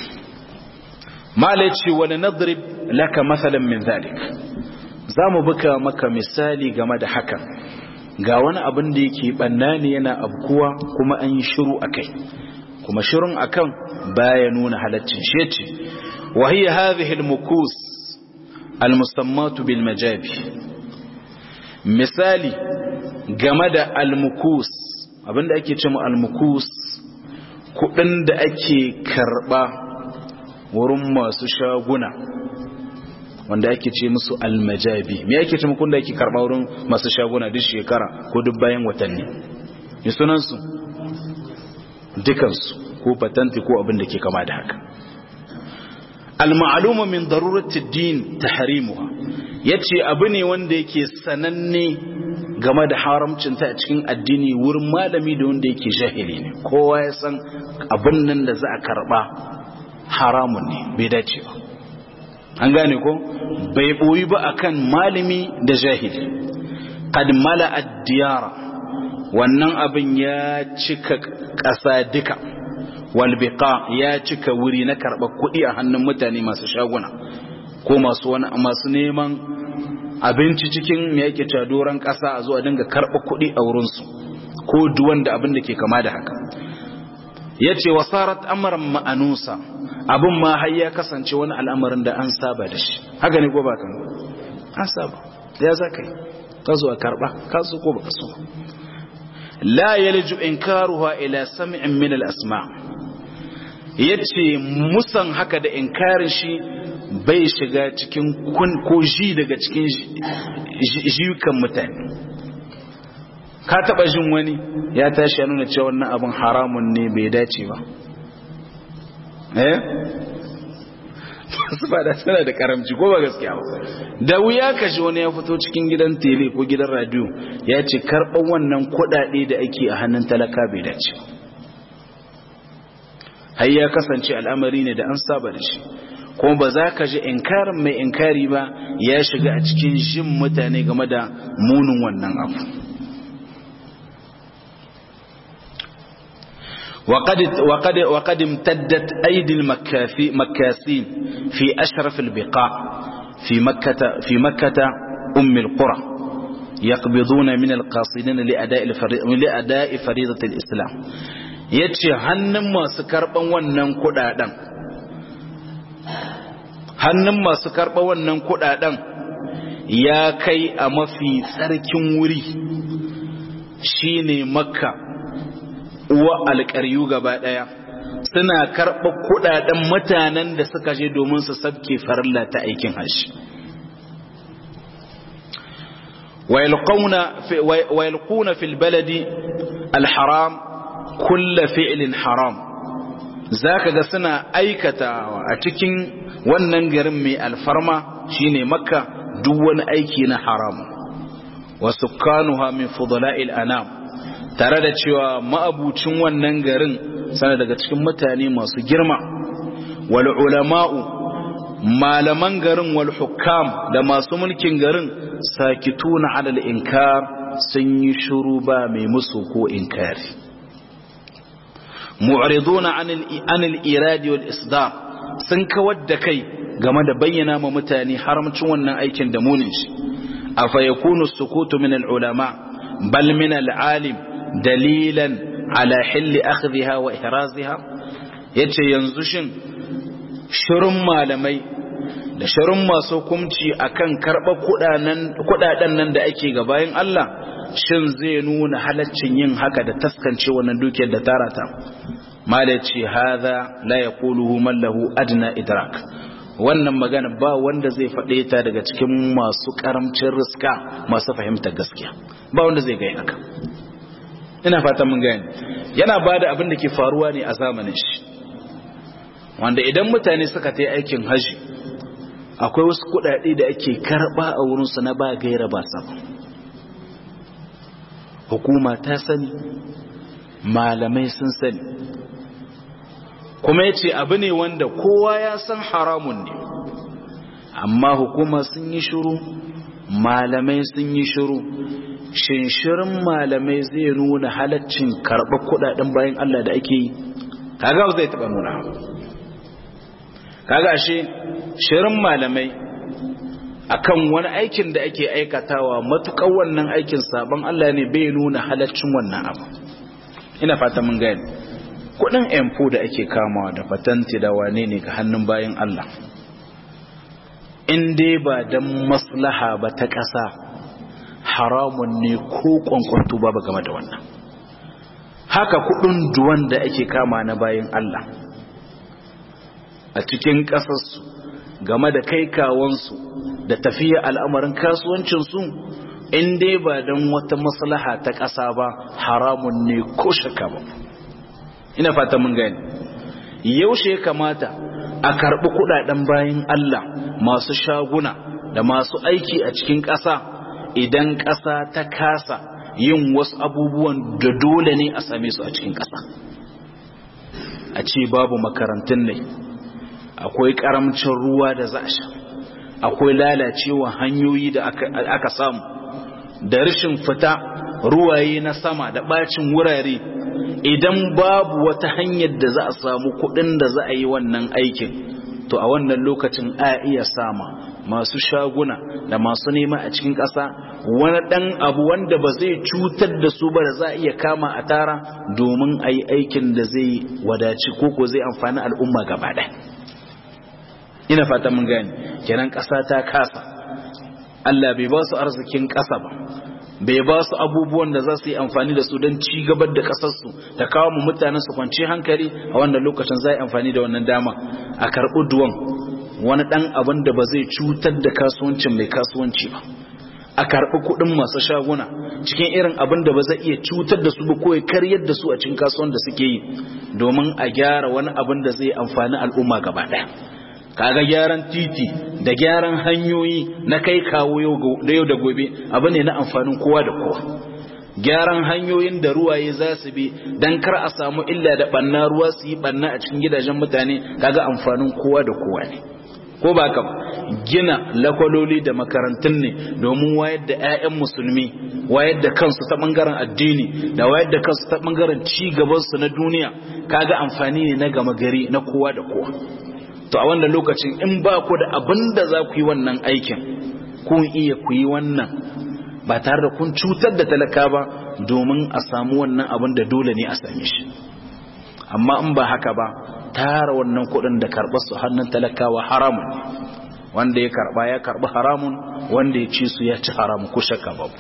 malaci wani nadrib laka masalan min zalik za mu buka maka misali game da hakan ga wani abin da yake banna ne yana abkuwa kuma an yi shiru a kai kuma shirun akan baya nuna halaccin shi ce wa hiya hadhihi al-mukus al-musammatu bil majabi misali game da al-mukus abinda ake cewa al-mukus kudin da ake karba wurin masu shaguna wanda ake ce musu almajabi me ake ce muku da ake karba wurin masu shaguna duk shekara ko duk bayan watanni ne sunansu dukansu ko patanti ko abin da ke kama da haka al-ma'luma min darurati din tahrimuha ya ce abu ne wanda yake sananne game da haramcinta a cikin addini wurin malami da wanda yake jahili ne kowa ya san abin nan da za a karba haramun ne bai dace ba an gane ko bai boyi ba akan malami da jahili qad mala ad-diyara wannan abin ya cika ƙasa duka walbiqa ya cika wuri na karɓar kuɗi a hannun mutane masu shaguna ko masu wani masu neman abinci cikin me yake cewa doron ƙasa a zuwa dinga karɓar kuɗi a wurinsu ko duwan da abin da ke kama da haka ya ce wasarat amaran ma'anusa abin ma har ya kasance wani al'amarin da an saba da shi haka ne ko ba kan an saba ya za ka yi ka zo a karɓa ka so ko ba ka so la yalju inkaruha ila sam'in min al-asma yace musan haka da inkarin shi bai shiga cikin kun ko ji daga cikin jiyukan mutane ka taba jin wani ya tashi ya nuna cewa wannan abin haramun ne bai dace ba eh su ba da tana da karamci ko ba gaskiya ba da wuya ka ji wani ya fito cikin gidan tele ko gidan radio ya ce karɓar wannan kuɗaɗe da ake a hannun talaka bai dace har ya kasance al'amari ne da an saba da shi kuma ba za ka ji inkarin mai inkari ba ya shiga a cikin jin mutane game da munin wannan abu وقد وقد وقد امتدت ايدي المكاسين في اشرف البقاع في مكة في مكة ام القرى يقبضون من القاصدين لاداء لاداء فريضة الاسلام yace hannun masu karban wannan kudaden hannun masu karban wannan kudaden ya kai a mafi tsarkin wuri shine makka uwa alƙaryu gaba ɗaya suna karɓar kuɗaɗen mutanen da suka je domin su sabke farilla ta aikin hajji ويلقون في البلد الحرام كل فعل حرام ذاك ga suna aikatawa a cikin wannan garin mai alfarma shine makka duk wani aiki na haram wa sukkanuha min fudala'il anam tare da cewa ma'abucin wannan garin sana daga cikin mutane masu girma wal ulama'u malaman garin wal hukam da masu mulkin garin sakituna alal inkar sun yi shuru ba mai musu ko inkari mu'riduna anil iradi wal isdar sun kawar da kai game da bayyana ma mutane haramcin wannan aikin da munin shi afa yakunu sukutu min al ulama bal min al alim dalilan ala hilli akhdhiha wa ihraziha yace yanzu shin shirin malamai da shirin masu hukunci akan karɓar kudaden nan da ake ga bayan Allah shin zai nuna halaccin yin haka da taskance wannan dukiyar da tara ta malaci hadha la yaquluhu man lahu adna idrak wannan magana ba wanda zai faɗe ta daga cikin masu karamcin riska masu fahimtar gaskiya ba wanda zai gaya haka ina fatan mun gani yana bada abin da ke faruwa ne a zamanin shi wanda idan mutane suka ta aikin haji akwai wasu kudade da ake karba a wurinsu na ba gaira ba sabon hukuma ta sani malamai sun sani kuma ya ce abu ne wanda kowa ya san haramun ne amma hukuma sun yi shuru malamai sun yi shuru shinshirin malamai zai nuna halaccin karɓar kudaden bayan Allah da ake yi kaga zai taɓa nuna kaga ashe shirin malamai akan wani aikin da ake aikatawa matuƙar wannan aikin sabon Allah ne bai nuna halaccin wannan abu ina fata mun gani kudin empo da ake kamawa da patanti da wane ne ga hannun bayan Allah in dai ba dan maslaha ba ta ƙasa haramun ne ko kwankwanto ba game da wannan haka kudin duwan da ake kama na bayan Allah a cikin ƙasarsu game da kai kawansu da tafiya al'amarin kasuwancinsu in dai ba don wata maslaha ta ƙasa ba haramun ne ko shaka ba ina fata mun gani yaushe ya kamata a karɓi kuɗaɗen bayan Allah masu shaguna da masu aiki a cikin ƙasa idan ƙasa ta kasa yin wasu abubuwan da dole ne a same su a cikin ƙasa a ce babu makarantun ne akwai ƙaramcin ruwa da za a sha akwai lalacewa hanyoyi da aka samu da rashin fita ruwaye na sama da ɓacin wurare idan babu wata hanyar da za a samu kuɗin da za a yi wannan aikin to a wannan lokacin a iya sama masu shaguna da masu nema a cikin ƙasa wani ɗan abu wanda ba zai cutar da su ba da za a iya kama a tara domin a yi aikin da zai wadaci ko ko zai amfani al'umma gaba ɗaya ina fata mun gani kenan ƙasa ta kasa Allah bai ba su arzikin ƙasa ba bai ba su abubuwan da za su yi amfani da su don ci gabar da ƙasarsu ta kawo mu mutanen su kwanci hankali a wannan lokacin za a yi amfani da wannan dama a karɓi duwan wani ɗan abin da ba zai cutar da kasuwancin mai kasuwanci ba a karɓi kuɗin masu shaguna cikin irin abin da ba zai iya cutar da su ba ko ya karyar da su a cikin kasuwan da suke yi domin a gyara wani abin da zai amfani al'umma gaba ɗaya kaga gyaran titi da gyaran hanyoyi na kai kawo da yau da gobe abu ne na amfanin kowa da kowa gyaran hanyoyin da ruwaye za su bi don kar a samu illa da ɓanna ruwa su yi ɓanna a cikin gidajen mutane kaga amfanin kowa da kowa ne ko ba ka gina lakwaloli da makarantun ne domin wayar da 'ya'yan musulmi wayar da kansu ta bangaren addini da wayar da kansu ta bangaren ci gabansu na duniya kaga amfani ne na gama gari na kowa da kowa to a wannan lokacin in ba ku da abin da za ku yi wannan aikin kun iya ku yi wannan ba tare da kun cutar da talaka ba domin a samu wannan abin da dole ne a same shi amma in ba haka ba tara wannan kuɗin da karɓar su hannun talakawa haramun ne wanda ya karɓa ya karɓi haramun wanda ya ci su ya ci haramun ko shakka babu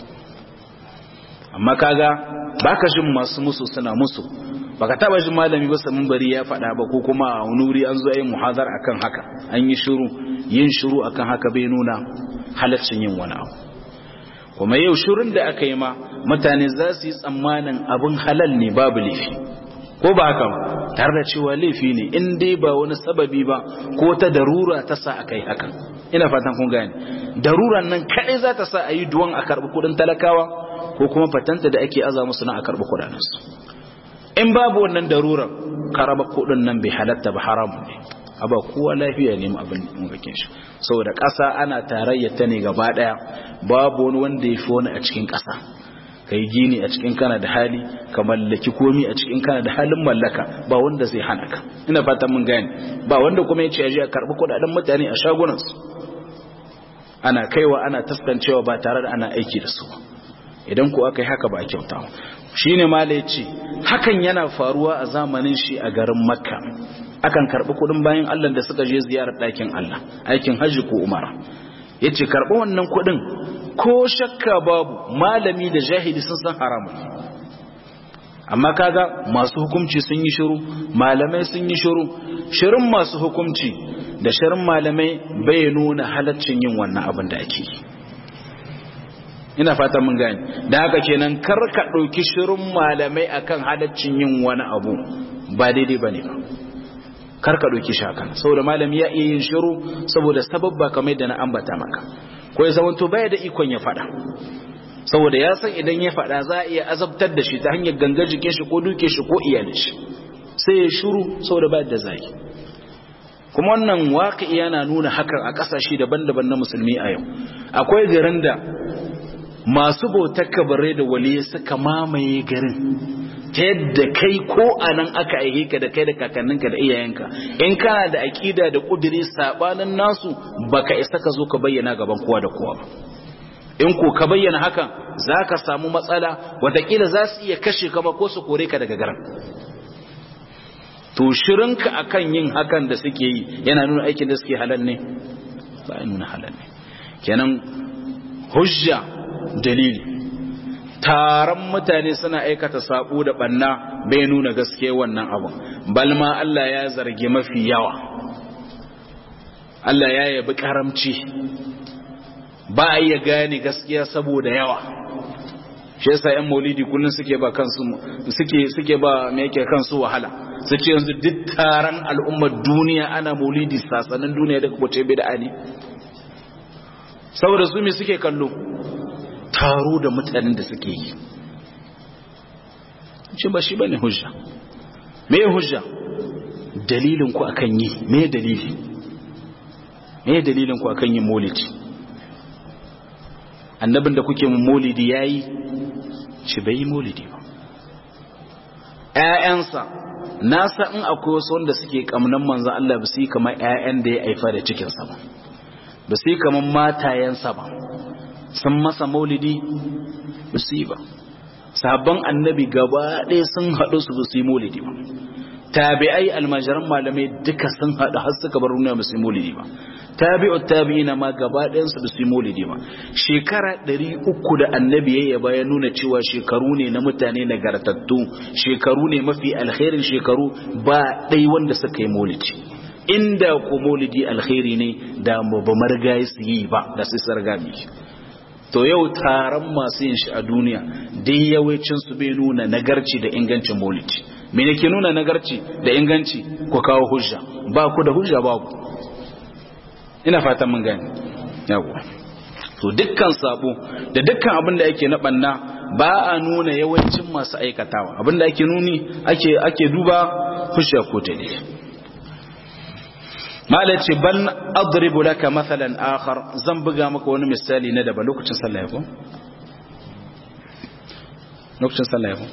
amma kaga baka jin masu musu suna musu baka taba jin malami ba samun bari ya faɗa ba ko kuma a nuri an zo yi muhazar akan haka an yi shiru yin shiru akan haka bai nuna halaccin yin wani abu kuma yau shirin da aka yi ma mutane za su yi tsammanin abin halal ne babu laifi ko ba haka tare da cewa laifi ne in dai ba wani sababi ba ko ta darura ta sa aka yi hakan ina fatan kun gane daruran nan kadai za ta sa a yi duwan a karɓi kuɗin talakawa ko kuma fatanta da ake aza musu na a karɓi kuɗaɗensu in babu wannan darurar karaba kuɗin nan bai halatta ba haramun ne aba kowa lafiya ne abin mulkin shi saboda ƙasa ana tarayya ta ne gaba ɗaya babu wani wanda ya fi wani a cikin ƙasa kai gini a cikin kana da hali ka mallaki komi a cikin kana da halin mallaka ba wanda zai hana ka ina fatan mun gane ba wanda kuma ya ce aje a karɓi kuɗaɗen mutane a shagunansu ana kaiwa ana taskancewa ba tare da ana aiki da su idan ku aka yi haka ba a kyauta shi ne mala ya ce hakan yana faruwa a zamanin shi a garin makka akan karɓi kuɗin bayan allah da suka je ziyarar ɗakin allah aikin hajji ko umara ya ce karɓi wannan kuɗin ko shakka babu malami da jahili sun san haramun amma kaga masu hukumci sun yi shiru malamai sun yi shiru shirin masu hukumci da shirin malamai bai nuna halaccin yin wannan abin da ake yi ina fata mun gani da haka kenan kar ka ɗauki shirin malamai akan halaccin yin wani abu ba daidai ba ne ba kar ka ɗauki shi hakan saboda malami ya iya yin shiru saboda sababba kamar da na ambata maka ko ya zamanto baya da ikon ya faɗa saboda ya san idan ya faɗa za a iya azabtar da shi ta hanyar gangar jikin shi ko duke shi ko iyalin shi sai ya shiru saboda ba da zai kuma wannan waƙi yana nuna hakan a ƙasashe daban-daban na musulmi a yau akwai garin da masu bautar kabarai da waliya suka mamaye garin ta yadda kai ko a nan aka aike ka da kai da kakanninka da iyayenka in kana da aƙida da ƙudiri saɓanin nasu baka isa ka zo ka bayyana gaban kowa da kowa ba in ko ka bayyana hakan za ka samu matsala watakila za su iya kashe ka ba ko su kore ka daga garin to shirinka akan yin hakan da suke yi yana nuna aikin da suke halal ne ba ya nuna halal ne kenan hujja dalili taron mutane suna aikata sabo da banna bai nuna gaske wannan abu balma Allah ya zargi mafi yawa Allah ya yabi karamci ba a iya gane gaskiya saboda yawa shi yasa yan maulidi kullun suke ba kansu suke suke ba me yake kansu wahala su ce yanzu duk taron al'ummar duniya ana maulidi sasanin duniya da kuma ce bid'a ne saboda su me suke kallo taro da mutanen da suke yi ce ba shi bane hujja me hujja dalilin ku akan yi me dalili me dalilin ku akan yin maulidi annabin da kuke mun maulidi yayi shi bai yi maulidi ba ƴaƴansa nasa in akwai wasu wanda suke kamnan manzon Allah ba su yi kamar ƴaƴan da ya haifa da cikin sa ba ba su yi kamar matayensa ba sun masa maulidi ba su yi ba sabon annabi gaba ɗaya sun haɗu su ba su yi maulidi ba tabi'ai almajiran malamai duka sun haɗu har suka bar duniya ba su yi maulidi ba tabi'u tabi'ina ma gaba ɗayan su ba su yi maulidi ba shekara ɗari uku da annabi ya ya nuna cewa shekaru ne na mutane nagartattu shekaru ne mafi alkhairin shekaru ba ɗai wanda suka yi maulidi inda ko maulidi alkhairi ne da ba margayi su yi ba da su sarga to yau taron masu yin shi a duniya dai yawancin su bai nuna nagarci da ingancin maulidi me ne ke nuna nagarci da inganci ku kawo hujja ba ku da hujja babu ina fatan mun gani yawo to dukkan sabo da dukkan abin da yake na banna ba a nuna yawancin masu aikatawa abin da ake nuni ake ake duba hujja ko ta mala ce bal adribu laka mathalan akhar zan buga maka wani misali na daban lokacin sallah ko lokacin sallah ko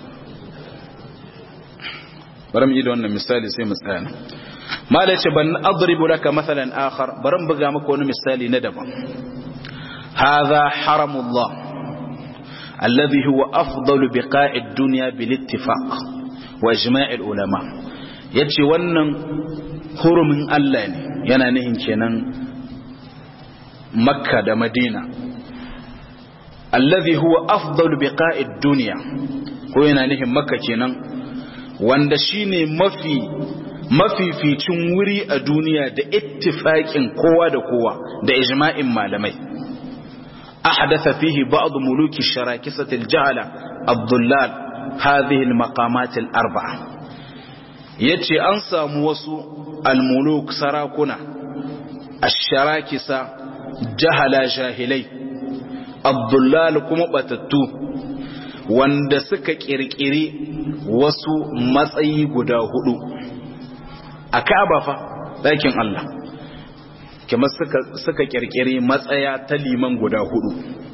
bari mu yi da wannan misali sai mu tsaya mala ce ban adribu laka mathalan akhar bari mu buga maka wani misali na daban hadha haramullah alladhi huwa afdalu biqa'i ad-dunya bil ittifaq wa ijma' al-ulama yace wannan hurumin Allah ne yana nihin kenan makka da madina alladhi huwa afdalu biqa'i ad-dunya ko yana nihin makka kenan wanda shine mafi mafificin wuri a duniya da ittifaƙin kowa da kowa da ijma'in malamai ahdatha fihi ba'd muluki sharakisat al-jahala ad-dullal hadhihi al-maqamat al-arba'a yace an samu wasu al-muluk sarakuna ash-sharakisa jahala jahilai ad-dullal kuma batattu wanda suka kirkiri wasu matsayi guda hudu a Ka'aba fa ɗakin Allah kamar suka suka kirkiri matsaya ta liman guda hudu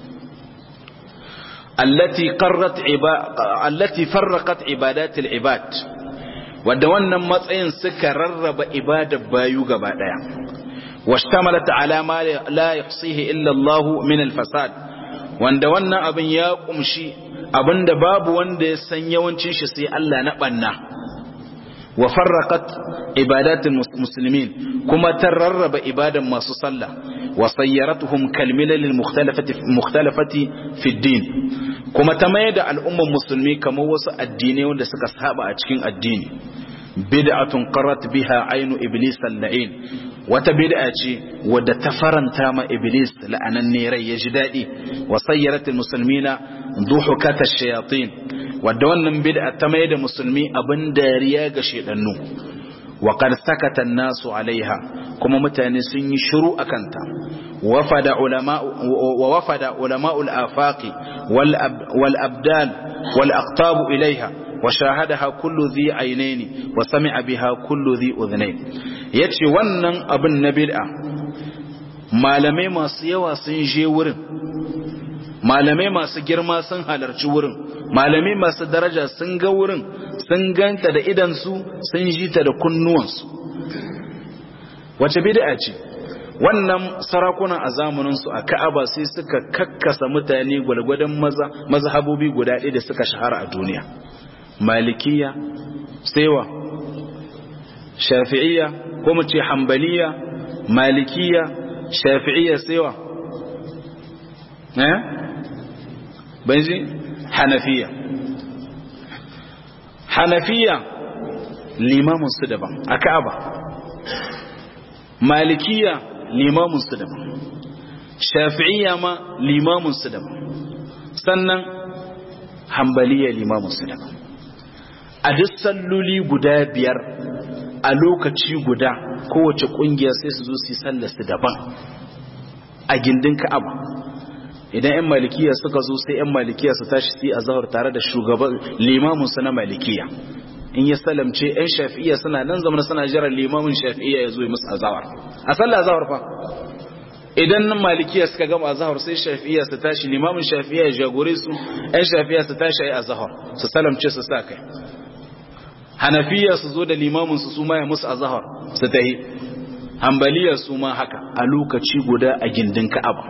allati qarrat allati farraqat ibadat al-ibad wanda wannan matsayin suka rarraba ibadar bayu gaba daya washtamalat ala ma la yahsihi illa Allah min al-fasad wanda wannan abin ya kumshi abinda babu wanda ya san yawancin shi sai Allah na banna wa farraqat ibadatul muslimin kuma tararraba ibadan masu sallah wa sayyaratuhum kalmilal mukhtalafati mukhtalafati fi din kuma ta mai da al'umman musulmi kamar wasu addinai wanda suka saba a cikin addini bid'atun qarrat biha aynu iblis al-la'in wata bid'a ce wadda ta faranta ma iblis la'ananne rai ya ji dadi wa sayyaratul muslimina duhukata shayatin wadda wannan bid'a ta mai da musulmi abin dariya ga shedannu wa qad sakata an-nasu alaiha kuma mutane sun yi shiru akanta wafada ulama wa wafada ulama'ul afaqi wal wal abdal wal aqtab ilaiha wa shahadaha kullu dhi aynaini wa sami'a biha kullu dhi udhnayn yace wannan abin na bid'a malamai masu yawa sun je wurin malamai masu girma sun halarci wurin malamai masu daraja sun ga wurin sun ganta da idansu sun ji ta da kunnuwansu wace bid'a ce wannan sarakunan a zamaninsu a ka'aba sai suka kakkasa mutane gwalgwadon maza mazhabobi guda ɗaya da suka shahara a duniya malikiya sewa shafi'iyya ko mu ce hambaliya malikiya shafi'iyya sewa eh banji hanafiya hanafiya limamin su daban a ka'aba malikiya limamin su daban shafi'iyya ma limamin su daban sannan hambaliya limamin su daban a duk salloli guda biyar a lokaci guda kowace kungiya sai su zo su yi sallar su daban a gindin ka'aba idan 'yan malikiya suka zo sai 'yan malikiya su tashi su yi azahar tare da shugaban limaminsu na malikiya in ya salamce 'yan shafi'iya suna nan zama suna jiran limamin shafi'iya ya zo yi musu azahar a sallah azahar fa idan nan malikiya suka gama azahar sai shafi'iya su tashi limamin shafi'iya ya jagore su 'yan shafi'iya su tashi a yi azahar su salamce su sa kai hanafiya su zo da limamin su su ma ya musu azahar su tahi hambaliya su ma haka a lokaci guda a gindin ka'aba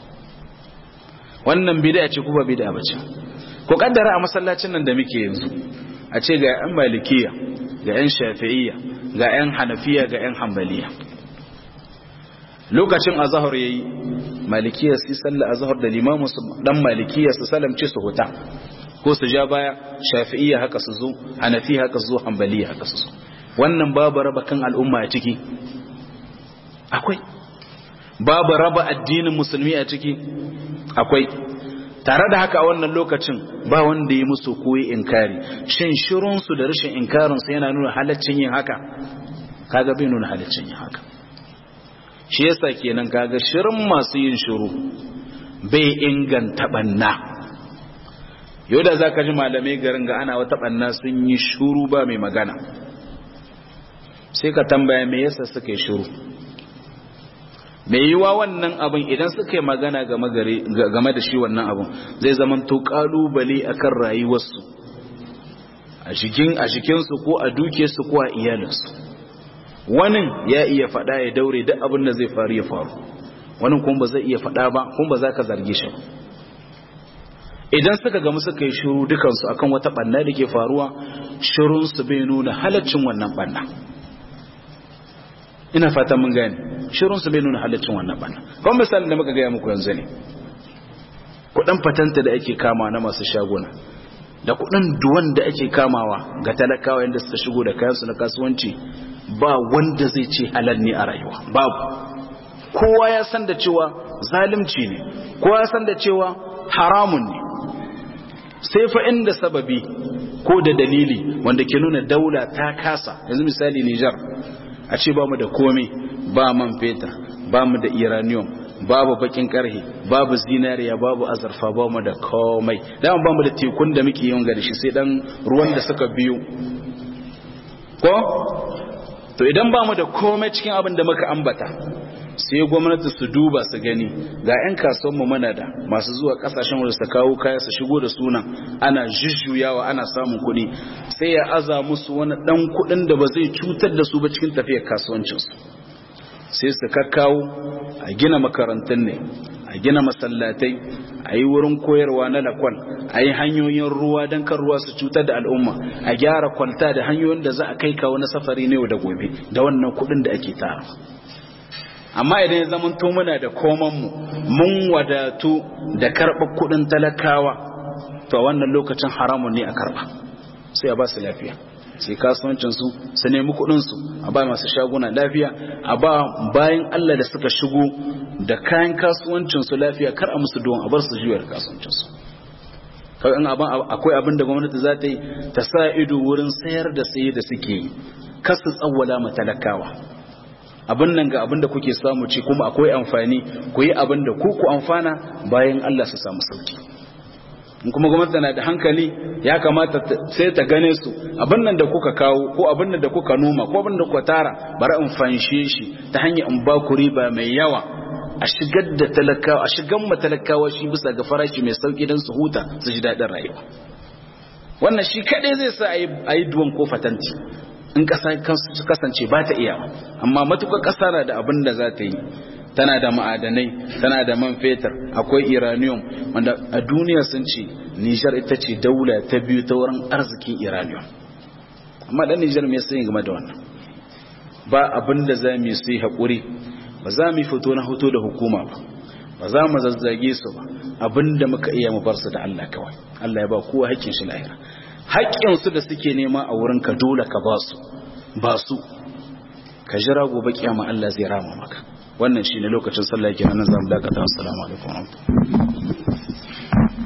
wannan bid'a ce kuma bid'a bace ko kaddara a masallacin nan da muke yanzu a ce ga yan malikiya ga yan shafi'iyya ga yan hanafiya ga yan hanbaliya lokacin azhar yayi malikiya su salla azhar da limamu su dan malikiya su salamce su huta ko su ja baya shafi'iyya haka su zo hanafi haka su zo hanbaliya haka su zo wannan babu raba kan al'umma a ciki akwai babu raba addinin musulmi a ciki akwai tare da haka a wannan lokacin ba wanda ya musu koyi inkari shin shirunsu da rashin inkarinsu yana nuna halaccin yin haka kaga bai nuna halaccin yin haka shi yasa kenan kaga shirin masu yin shiru bai inganta banna yau da zaka ji malamai garin ga ana wata banna sun yi shuru ba mai magana sai ka tambaya me yasa suka yi shuru mai yiwa wannan abin idan suka yi magana game da shi wannan abin zai zama to kalubale akan rayuwarsu a jikinsu ko a dukiyarsu ko a iyalinsu wani ya iya faɗa ya daure duk abin da zai faru ya faru wani kuma ba zai iya faɗa ba kuma ba za ka zarge shi idan suka gamu suka yi shiru dukansu akan wata ɓanna da ke faruwa shirunsu bai nuna halaccin wannan ɓanna ina fata mun gane shirun su bai nuna halaccin wannan bana kuma misalin da muka gaya muku yanzu ne kudin fatanta da ake kama na masu shaguna da kudin duwan da ake kamawa ga talakawa yadda suka shigo da kayansu na kasuwanci ba wanda zai ce halal ne a rayuwa babu kowa ya san da cewa zalimci ne kowa ya san da cewa haramun ne sai fa inda sababi ko da dalili wanda ke nuna daula ta kasa yanzu misali Nijar a ce ba mu da komai ba man fetur ba mu da uranium babu bakin karhe babu zinariya babu azurfa ba mu da komai dama ba mu da tekun da muke yin gari shi sai dan ruwan da suka biyo ko to idan ba mu da komai cikin abin da muka ambata sai gwamnati su duba su gani ga 'yan kasuwanmu mana da masu zuwa kasashen wadda su kawo kaya su shigo da sunan ana jujjuyawa ana samun kuɗi sai ya aza musu wani ɗan kuɗin da ba zai cutar da su ba cikin tafiyar kasuwancinsu sai su kakkawo a gina makarantun ne a gina masallatai a yi wurin koyarwa na lakwal a yi hanyoyin ruwa don kan ruwa su cutar da al'umma a gyara kwalta da hanyoyin da za a kai kawo na safari ne da gobe da wannan kuɗin da ake tara amma idan ya zama to muna da komanmu mun wadatu da karɓar kuɗin talakawa to a wannan lokacin haramun ne a karɓa sai a ba su lafiya sai kasuwancinsu su nemi kuɗinsu a ba masu shaguna lafiya a ba bayan Allah da suka shigo da kayan kasuwancinsu lafiya kar a musu don a bar su juyar kasuwancinsu kawai in akwai abin da gwamnati za ta yi ta sa ido wurin sayar da saye da suke yi kar su tsawwala ma talakawa abin nan ga abin da kuke samu ci kuma akwai amfani ku yi abin da ku ku amfana bayan Allah su samu sauki in kuma gwamnati na da hankali ya kamata sai ta gane su abin nan da kuka kawo ko abin nan da kuka noma ko abin da kuka tara bari in fanshe shi ta hanyar in ba ku riba mai yawa a shigar da talakawa a shigar ma talakawa shi bisa ga farashi mai sauki don su huta su ji daɗin rayuwa wannan shi kaɗai zai sa a yi duwan ko fatanti in ƙasa kasance ba ta iya amma matuƙar ƙasa na da abin da za ta yi tana da ma'adanai tana da man fetur akwai iranium wanda a duniya sun ce nijar ita ce daula ta biyu ta wurin arzikin iranium amma ɗan nijar mai sun game da wannan ba abin da za mu yi haƙuri ba za mu fito na hoto da hukuma ba ba za mu zazzage su ba abin da muka iya mu bar su da Allah kawai Allah ya ba kowa haƙƙin shi lahira haƙƙinsu da suke nema a wurin ka dole ka ba su ba su ka jira gobe kiyama Allah zai rama maka wannan shine lokacin sallah kenan nan zamu dakata assalamu alaikum